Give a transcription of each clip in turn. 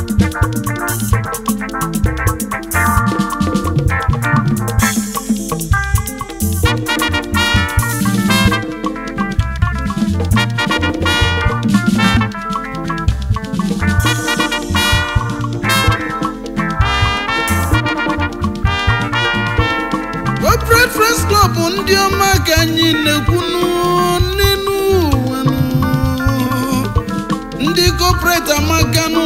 corporate friends club ndị ọma ka anyị na-ekwunu n'elu ụwa nụ. ndị corporate amakanụ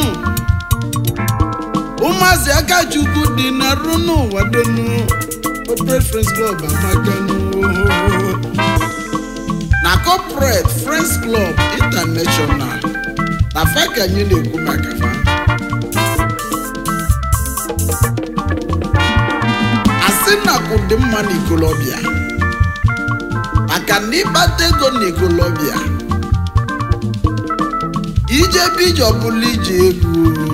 ụmụazị akachukwu dị na rụ n'ụwa donu corporate friends club amakanụ na corporate friends club international na fa ka anyị na-ekwu maka fa asị na akụ dị mma n'ikolobịa maka na ịkpata ego n'ikolobịa ije ebe ije ọbụla ije ego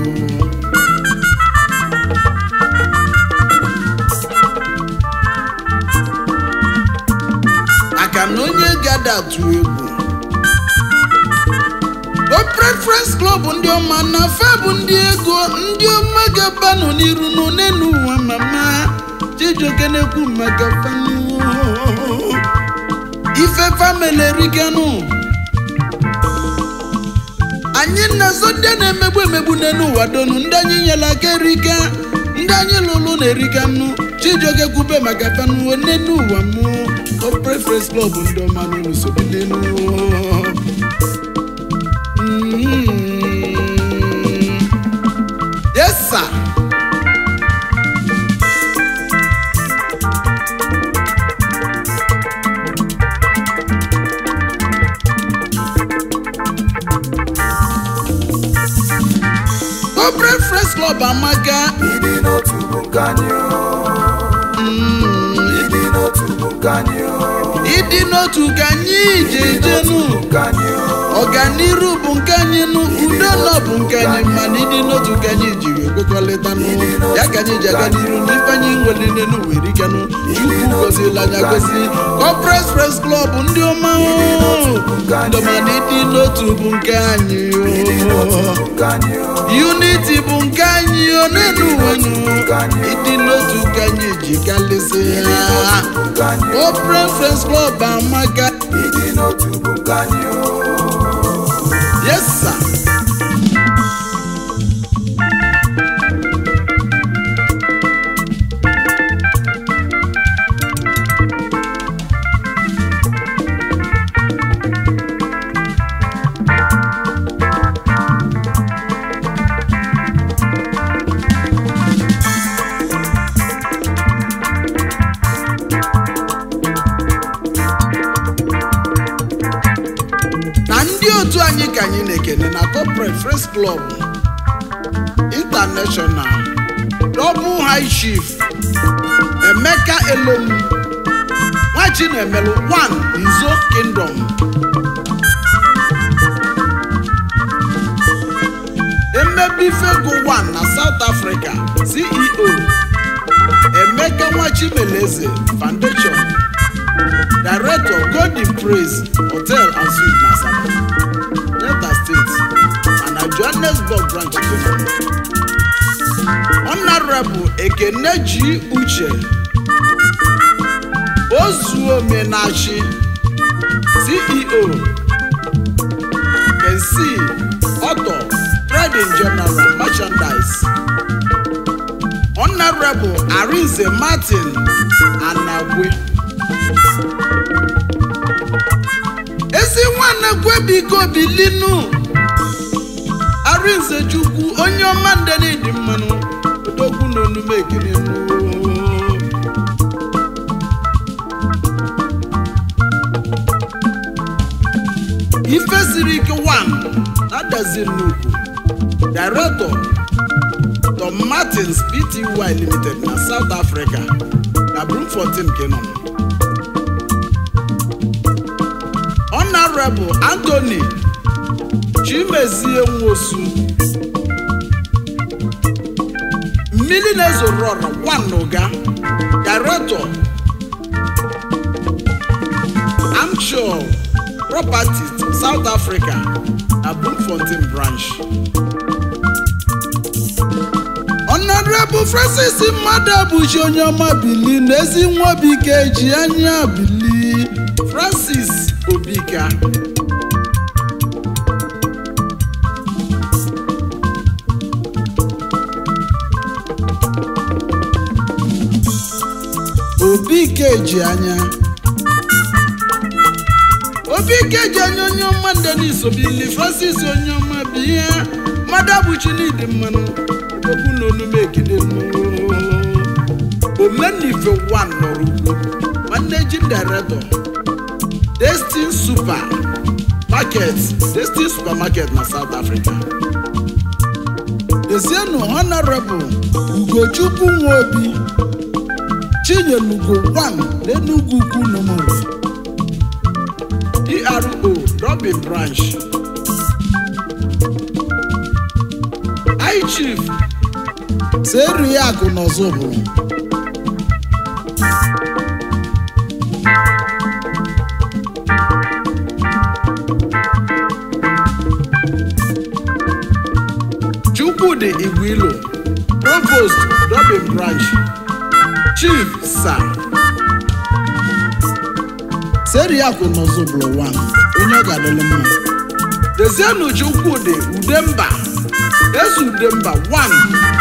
maka na onye gada atụ egwu o preference club ndị ọma na fa bụ ndị ego ndị ọma ga-abanụ n'iru n'one n'ụwa mama chijioke na-ekwu maka fanụ ife famili eriganụ anyị na-azọ ndị a na-emegbu emegbu n'elu ụwa donu ndị anyị nyere aka erika ndị anyị lụrụ na-erika nnu chijioke kwube maka fanụ n'elu ụwa mụ o preference club ndị ọma n'ụlọ sobi n'elu Mm. Yes, sir. Corporate Friends Club amaka ịdị n'otu bụ nke anyị o. ịdị n'otu bụ nke anyị o. ịdị n'otu ka anyị ji ejenu nke anyị o. ọganiru bụ nke anyị nụ udo nọ bụ nke anyị mana ịdị n'otu ka anyị ji wee kwekọrịta nụ ya ka anyị ji aga n'iru n'ife anyị nwere n'elu were ikenụ chukwu gozila anya gozi Corporate Friends Club ndị ọma o. ndị ọma na ịdị n'otu bụ nke anyị o. nke anyị o. unity bụ nke anyị o n'elu ụwa nụ ịdị n'otu ka anyị ji kalịsị ya nke anyị o. Corporate Friends Club amaka ịdị n'otu bụ nke anyị o. yes sir. na ndị otu anyị ka anyị na-ekene na corporate friends club international double high chief emeka elom nwachi na-emelụ one izo kingdom emebifego one na south africa ceo emeka nwachimeleze foundation director golden praise hotel and suite na asaba delta state and na johannesburg branch kenya honorable ekeneji uche ozuomenachi ceo kensi auto trading general merchandise honorable arinze martin anagwe ezi nwanne kwebiko bilinu arinze chukwu onye ọma ndenidi mmanụ odogwu na onume ekele ife siri ike one adaziri n'ugwu director tom martins pty limited na south africa na bloemfontein kenon honorable anthony chimezie nwosu mmiri na-ezoro ọra nwanuga director amchor properties south africa na bloemfontein branch honorable francis mmadụ abụchi onye ọma bili na ezi nwa obike ji anya bili francis obika obike ji anya obike ji anya onye ọma denis obili francis onye ọma bụ ihe mmadụ abụchi n'ịdị mmanụ okwu na onume ekele omenife one nọrọ ugwu managing director destin super market destin supermarket na south africa dezienu honorable ugochukwu nwobi chinyelugo one n'enugwu ukwu numuru ero robin branch high chief seru ya akụ n'ọzọ bụrụ chukwudi igwilo provost robin branch chief sir seriakụ nọzọbụrụ wan onye ọ ga-adịlị mma dezienu chukwudi udemba eze udemba wan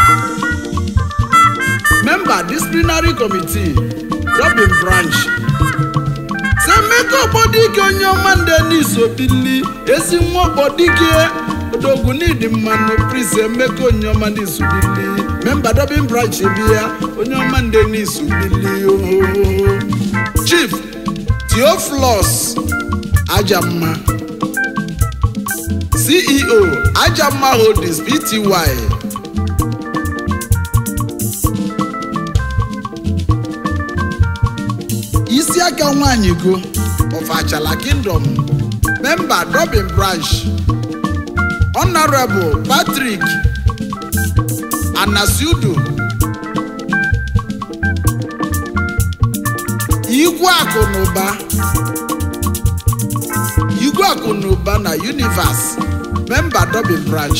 member disciplinary committee robin branch semeka ọgbọdike onye ọma ndenis obili ezi nwa ọgbọdike odogunidi mmanụ prince emeka onye ọma n'isobili memba robin branch bi ya onye ọma ndenis obili ohoho chief theophilus ajamma ceo ajamma holdings pty isi aka nwanyị go of achala kingdom member robin branch honorable patrick anasiudu igwe akụ na ụba igwe akụ na ụba na universe member robin branch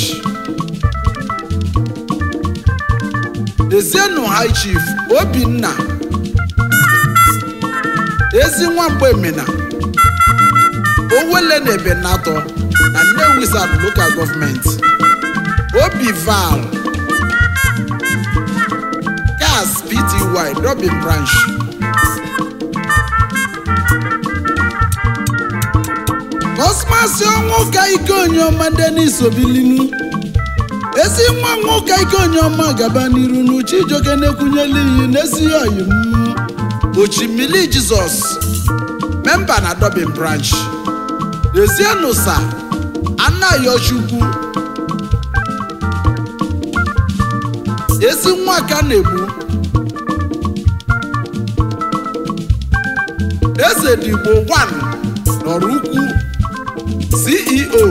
dezienu high chief obinna ezi nwamgbe emena owele na ebenatọ na nnewi south local government obi val gas pty robin branch kọsmasị ọnwụ ka ike onyeọma denis obilinu ezi nwa nwoke ike onyeọma gaba n'iru n'uche ijoke na-ekwunyela iyi n'ezi oyi m ochimili jizọs memba na dobin branch dezienu sa anayochukwu ezi nwa ka na-egbu eze digbo 1 nọrọ ukwu ceo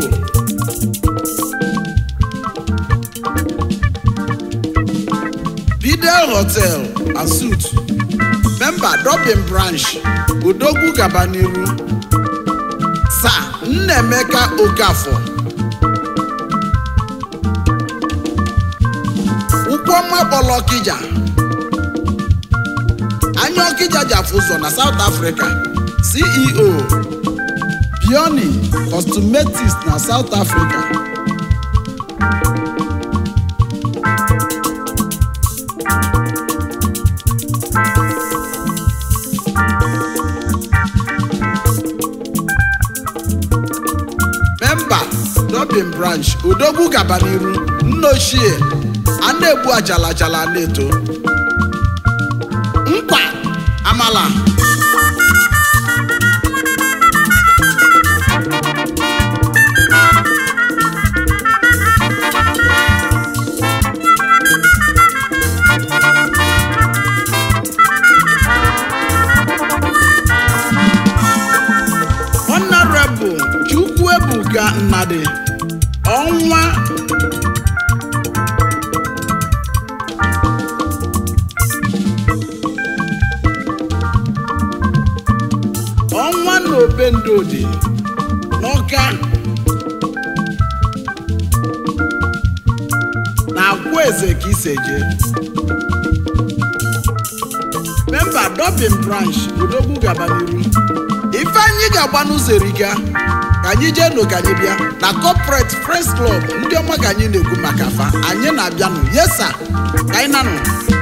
bidel hotel and suit member dobin branch odogwu gaba n'iru sa nnaemeka okafọ ụkwụọma kpọlọ ọkịja anya ọkịja jafụ ụzọ na south africa ceo pioni cosmetics na south africa memba dobin branch odogwu gaba n'iru nna ochie a na-egbu ajala ajala na-eto nkwa amala honorable chukwuebuka nnadi ọnwa ọnwa na obendodi n'ọka na agwa eze ka iseje memba dobin branch odogwu gaba n'iru ife anyị ga-agba n'ụzọ erika ka anyị jee nụ ka anyị bịa na corporate friends club ndị ọma ka anyị na-ekwu maka fa anyị na-abịanụ yesa ka anyị nanụ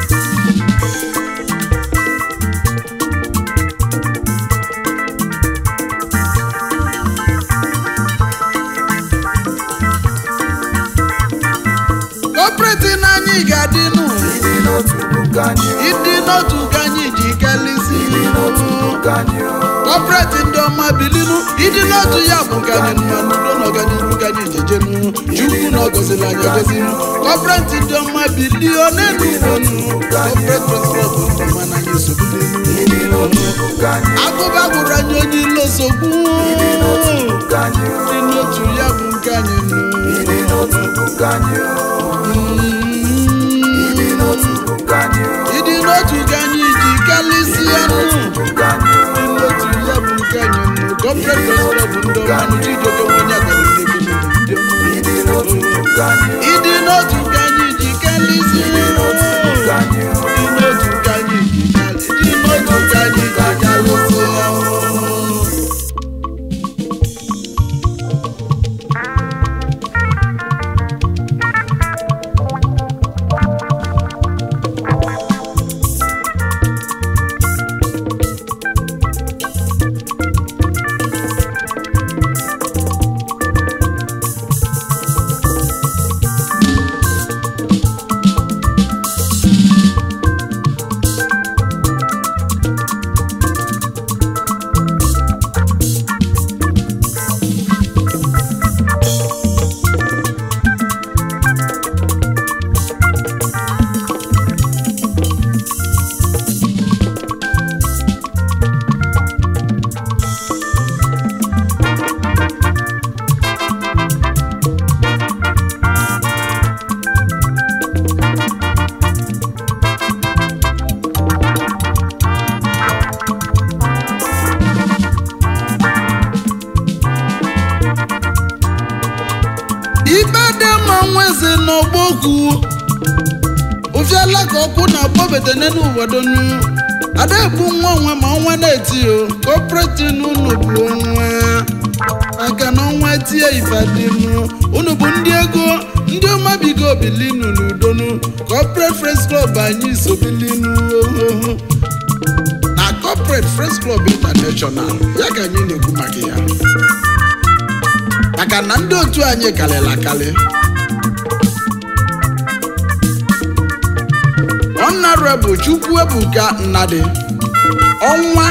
corporate na anyị ga-adị nụ ịdị n'otu bụ nke anyị o ịdị n'otu ka anyị ji kelisi ịdị n'otu bụ nke anyị o kọpret ndị ọma bilinu ịdị n'otu ya bụ nke anyị mma n'udo na ọganiru ka anyị jejenu chukwu na ọgọziri anyị agọzinu kọpret ndị ọma bilio n'elu ugonu kọpret presidet ndị ọma na anyị ịdị sogbudenu n'otu bụ nke anyị o agụba gwụrụ anyị onye ilo sogbu ịdị n'otu bụ nke anyị o ịdị n'otu ya bụ nke anyị nụ ịdị n'otu bụ nke anyị o ịdị n'otu bụ nke anyị o ịdị n'otu ka anyị ji kalịsịa nụ bụ nke anyị o ịdị n'otu ya bụ nke anyị nụ kọpret presidet ndị ọma nụ chijioke nwenye agara ndị ọma ịdị n'otu bụ nke anyị o ịdị n'otu ka anyị ji kalịsịa ịdị n'otu bụ nke anyị o Ịdị n'otu ka anyị ji kalị- ịdị n'otu ka anyị ji kalịsịa. ibe dị mma nwezi n'ọgbokwu ụfiala ka ọkụ na-akpọbete n'elu ụwadonu ada ebu nwa onwe ma ọnwa na-eti o kọpreti n'unu bụ onwe maka na ọnwa tie ifadinu unu bụ ndị ego ndị ọmabigo bilinu n'udonu kọpret fres klọb anyị so bilinu ohoho na kọpret fres klọb intanashọnal ya ka anyị na-ekwu maka ya maka na ndị otu anyị karịrị akarị honorable chukwuebuka nnadị ọnwa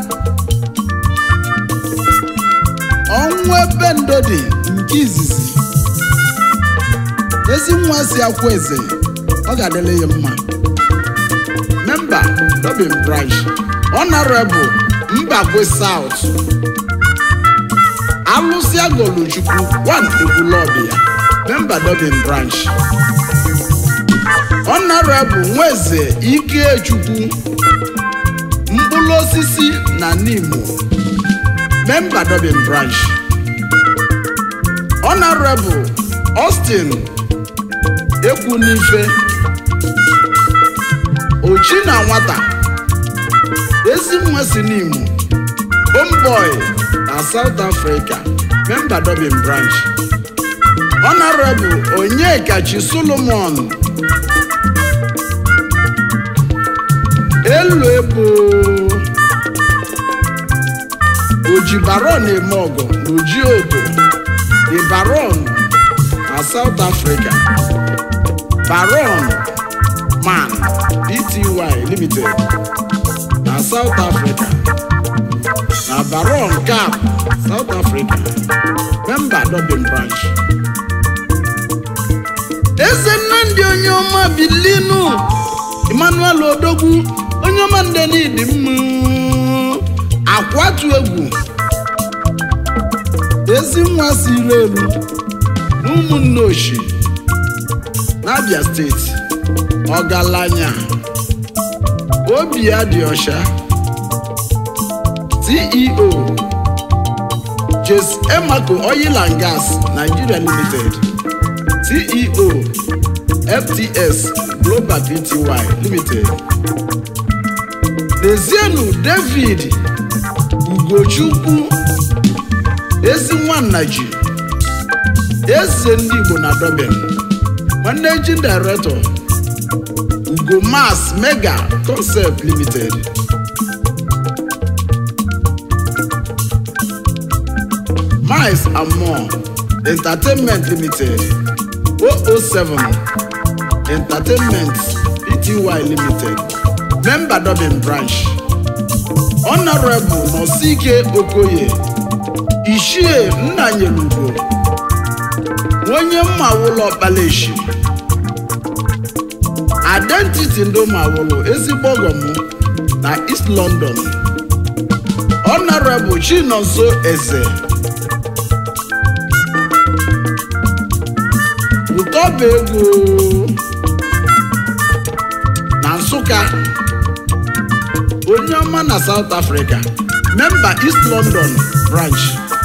ọnwa ebe ndodi nke izizi ezi nwa si akwa eze ọ ga-adịrị ya mma memba dobin branch honorable mbakwe south alụsị agoluchukwu one ekwulọbịa memba dobin branch honorable nweze ikechukwu mkpụrụ osisi na nimo memba dobin branch honorable austin ekwunife ochi na nwata ezi nwa si n'imo homeboy na south africa memba dobin branch honorable onyekachi solomon elu ebo oji baron eme ọgọ na oji odo the baron na south africa baron man pty limited na south africa na baron cap south africa member dobin branch eze nnamdị onye ọma bilinu emmanuel odogwu onye ọma nde n'ịdị mma akwatu egwu ezi nwa siri elu na ụmụnne oshi n'abia steeti ọgaranya obi ya dị ọcha ceo jes emaco oil and gas nigeria limited ceo fts global pty limited dezienu david ugochukwu ezi nwanna ji eze ndị igbo na dublin managing director ugo mas mega concept limited miles and more entertainment limited 007 entertainment pty limited member dublin branch honorable nosike okoye ishie nnanyelugo onye mmawụlọ ọkpalaeshi identity ndị ụmụawụlụ ezigbo ọgọm na east london honorable chinonso eze ụtọba ego na nsụka onye ọma na south africa member east london branch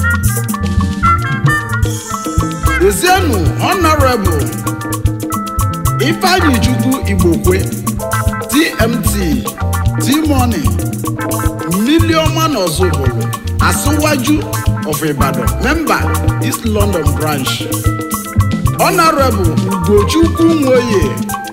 ezienu honorable ifeanyi chukwu igbokwe tmt t-money mmiliọma na ọzọbụlụ asụwaju of ibadan member east london branch honorable ugochukwu nwoye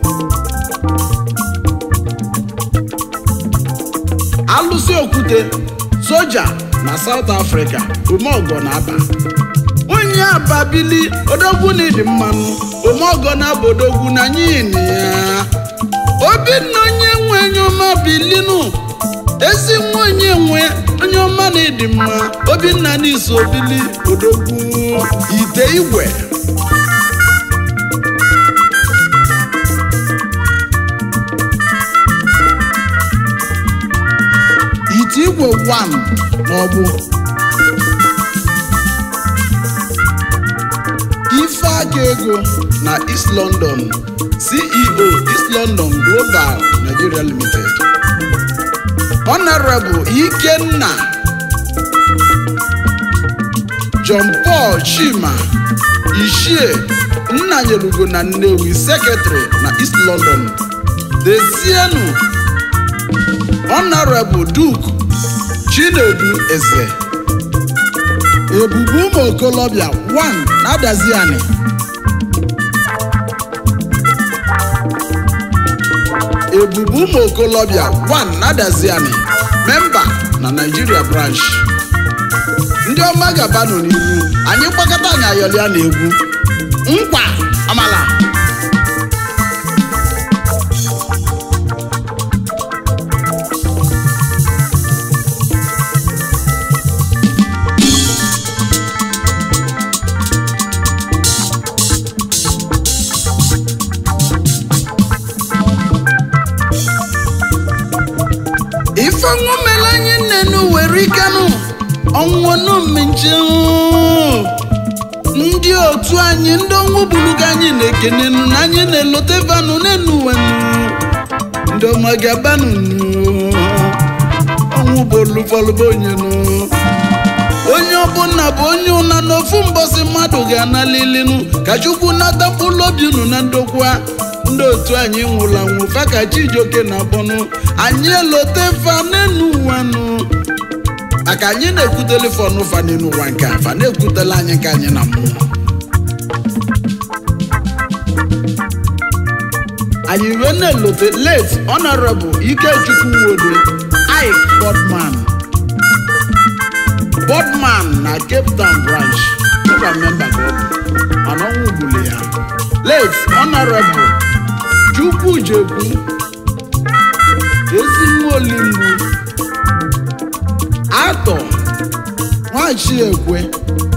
alụsị okwute soja na south africa umeọgọ na aba onye ababili odogwu na ịdị mmanụ omeọgọ na aba odogwu na nyin ya obinna onye nwe onye ọma bilinu ezi nwa onye nwe onye ọma na ịdị mma obinna na iso obili odogwu ite igwe ite igwe 1 n'ọgbụ ifeaka ego na east london ceo east london global nigeria limited honorable ikenna john paul chima ishie nnanyelugo na nnewi secretary na east london dezienu honorable duke chinedu eze ebubu ụmụ okolobịa 1 na-adaziani ebubu ụmụ okolobịa 1 na-adaziani memba na Nigeria branch ndị ọma gabanụ n'ihu anyị gbakọta anyị ayọlịa na egwu nkwa amala ifeọnwụ mere anyị nnenu were ikenụ ọnwụnụ mmechi ndị otu anyị ndị ọnwụ buluga anyị na-ekenenu na anyị na-elote vanụ n'enu wenu ndị ọma gabanụ ọnwụ bụ olufọlụba onyenu onye ọbụla bụ onye ụna n'ofu mbọsị mmadụ ga-analilinu ka chukwu nata mkpụrụ obi unu na ndokwa ndị otu anyị nwụrụ anwụ fa ka chijioke na-akpọnụ anyị elote fa n'enu ụwanụ maka anyị na-ekwutele fọnụ fa n'elu ụwa nke a fa na-ekwutela anyị nke anyị na mmụọ anyị wee na-elote late honorable ikechukwu nwode ike bodman bodman na cape town branch ọba memba ka ọ bụ mana ọnwụ gburu ya late honorable chukwujekwu ezi olimgbu atọ nwachiekwe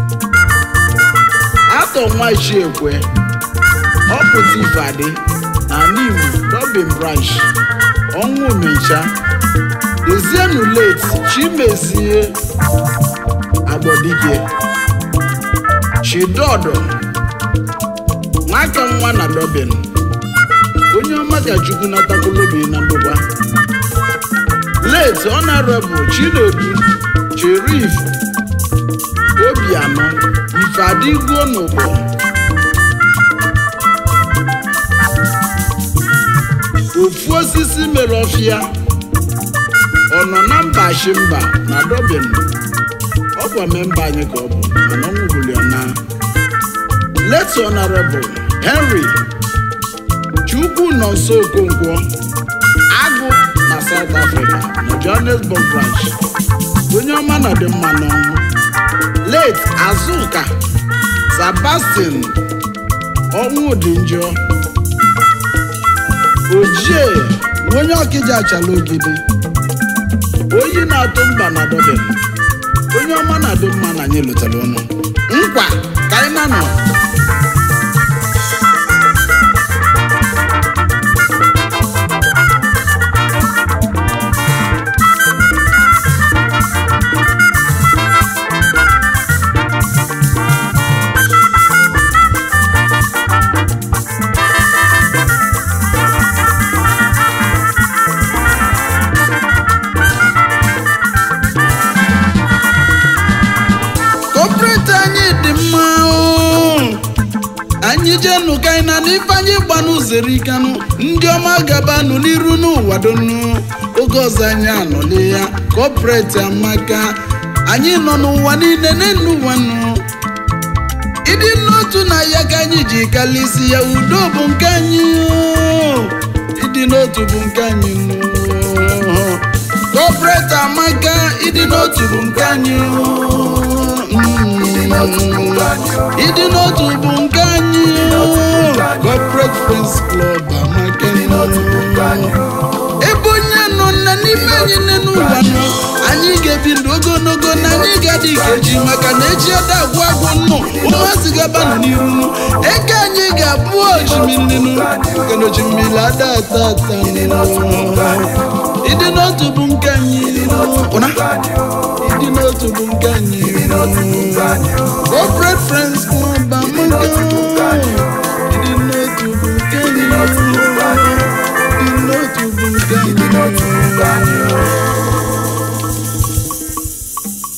atọ nwachiekwe ọpụta ifeadị na n'Imo Robin branch ọnwụ mecha ezienu late chimezie agbọdike chidodo nwaka nwa na Robin onye ọma ka chukwu natakwulobi na mbụba late honorable chinedu cherif obianọ ifeadịgo n'ụgbọ ofu osisi mere ọfịa ọ nọ na mba shimba na Dublin ọ kwa memba anyị ka ọ bụ mana ọ nwụbụli ọ na late honorable Henry Chukwu nọ nso Okonkwo agụ na South Africa na Johannesburg branch onye ọma na dị mma n'ọnwụ late Azuka Sebastian ọnwụ dị njọ ojie onye ọkịja achala ogidi oyi na-atụ mba na Dublin onye ọma na-adị mma na anyị lụtara ọnụ nkwa ka anyị na nọ kọpụreti anyị dị mma oo. anyị jenu ka anyị na n'ife anyị gbanụ zere ikanụ ndị ọma gabanụ n'iru n'ụwa donu oge ọzọ anyị anọle ya kọpụreti amaka anyị nọ n'ụwa niile n'enu ụwa nụ ịdị n'otu na ya ka anyị ji kalisi ya udo bụ nke anyị oo. ịdị n'otu bụ nke anyị nụ kọpụreti amaka ịdị n'otu bụ nke anyị oo. ịdị n'otu bụ nke anyị corporate friends club amaka ebe onye nọ na n'ime anyị nne n'ụwa nọ anyị ga-ebi ndụ ogologo na anyị ga-adị ikeji maka na echi ada agwụ agwụ nnụ ụmụazị gabanụ n'iru nụ eke anyị ga-abụ ojimmiri nụ nke na ojimmiri ada ata ata ịdị n'otu bụ nke anyị ụna ịdị n'otu bụ nke anyị corporate friends club amaka